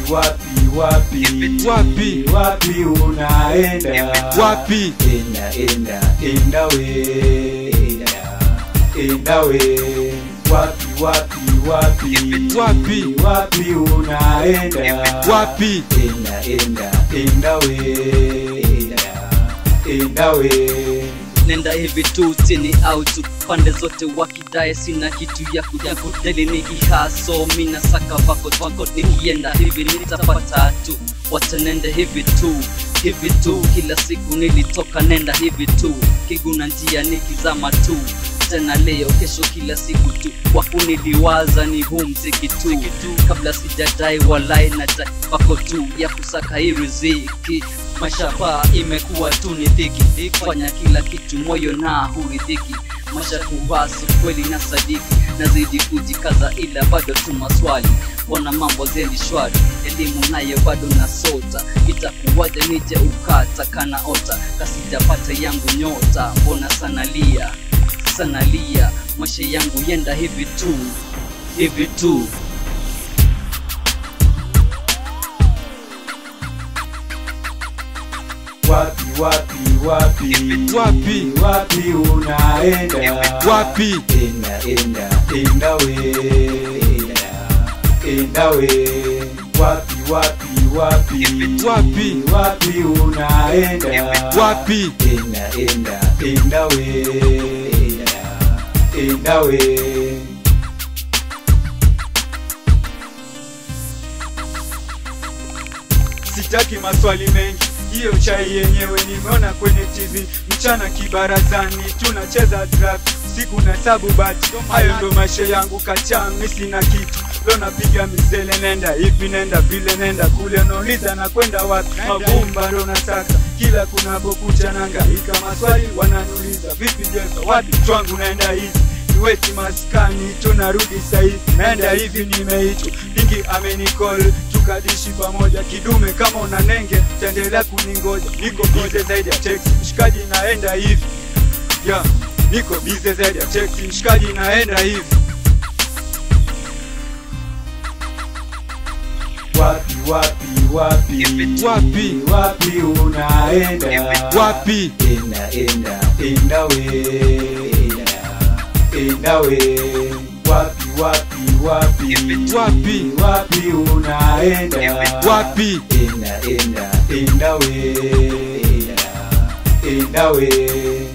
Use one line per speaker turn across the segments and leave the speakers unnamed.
wapi wapi
Wapi?
wapi unaenda
Wapi?
enda enda enda we enda we wapi wapi wapi
Wapi?
wapi unaenda
Wapi?
enda enda enda we enda we
nenda hivi tu chini au tu pande zote wakidae sina kitu ya kuja kudeli nikihaso mina saka vako vako nikienda hivi nitapata tu wacha nende hivi tu hivi tu kila siku nilitoka nenda hivi tu kiguna njia nikizama tu tena leo kesho kila siku tu wakuniliwaza ni huu mziki tu kabla sijadai walai na dai pako tu ya kusaka hii riziki maisha paa imekuwa tu ni dhiki fanya kila kitu moyo na huridhiki maisha kuwasu kweli na sadiki nazidi kujikaza ila bado tu maswali mbona mambo zendi shwari elimu nayo bado nasota itakuwaje nije ukata kana ota kasijapata yangu nyota mbona sanalia sanalia maisha yangu yenda hivi tu hivi tu
wapi wapi wapi
Wapi?
wapi unaenda
Wapi?
enda enda enda we enda we wapi wapi wapi
Wapi?
wapi unaenda
Wapi?
enda enda enda we enda we
sitaki maswali mengi hiyo chai yenyewe nimeona kwenye tv mchana kibarazani tunacheza draft siku na sabu bati hayo ndo maisha yangu kachaa mi sina kitu lo napiga misele nenda hivi nenda vile nenda kule nauliza na kwenda wapi mavumba ndo nataka kila kunapokucha nangaika maswali wananiuliza vipi jeso wapi chwangu naenda hivi niweti maskani tunarudi sahivi naenda hivi nimeitwa dingi amenicall tukadishi pamoja kidume kama una nenge taendelea kuningoja niko bize zaidi ya teksi mshikaji naenda hivi yeah. niko bize zaidi ya teksi mshikaji naenda hivi
wapi wapi wapi
Wapi?
wapi unaenda
Wapi?
enda enda enda we enda we wapi wapi wapi
Wapi?
wapi unaenda
Wapi?
enda enda enda we enda we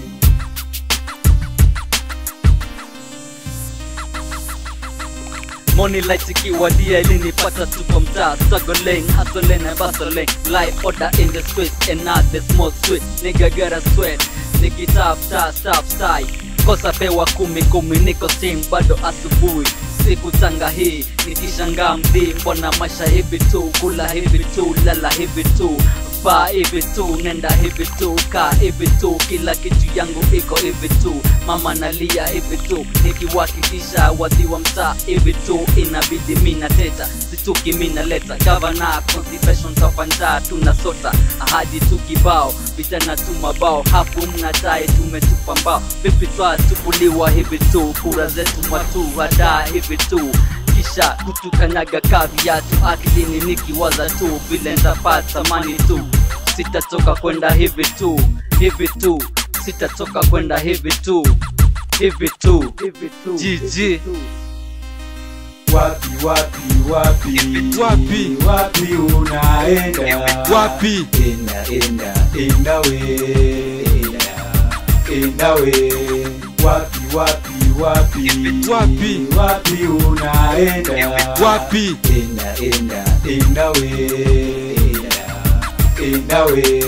Money light ikiwadia ilinipata tupo mtaa struggling hustling and bustling life order in the streets and not the small street nigga gotta sweat nikitafuta stop style kosa pewa kumi kumi niko steam bado asubuhi siku tanga hii nikishangaa mdii mbona maisha hivi tu kula hivi tu lala hivi tu paa hivi tu nenda hivi tu kaa hivi tu kila kitu yangu iko hivi tu mama nalia hivi tu nikiwakikisha wadhi wa mtaa hivi tu inabidi mina teta situki mina leta gavana constipation tafanjaa tunasota ahadi tu kibao vijana tu mabao hapo mnadai tumetupa mbao vipi twatupuliwa hivi tu kura zetu mwatu hadaa hivi tu kisha kutukanyaga kaviatu akilini nikiwaza tu vile ntapata mani tu sitatoka kwenda hivi tu hivi tu sitatoka kwenda hivi tu hivi tu jiji
wapi wapi wapi
Wapi?
wapi unaenda
Wapi?
enda enda enda we enda we wapi wapi wapi
Wapi?
wapi unaenda
Wapi?
enda enda enda we enda we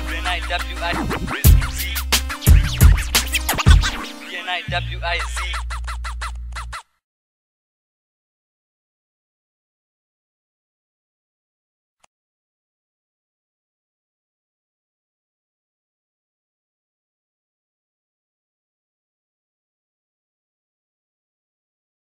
WIZ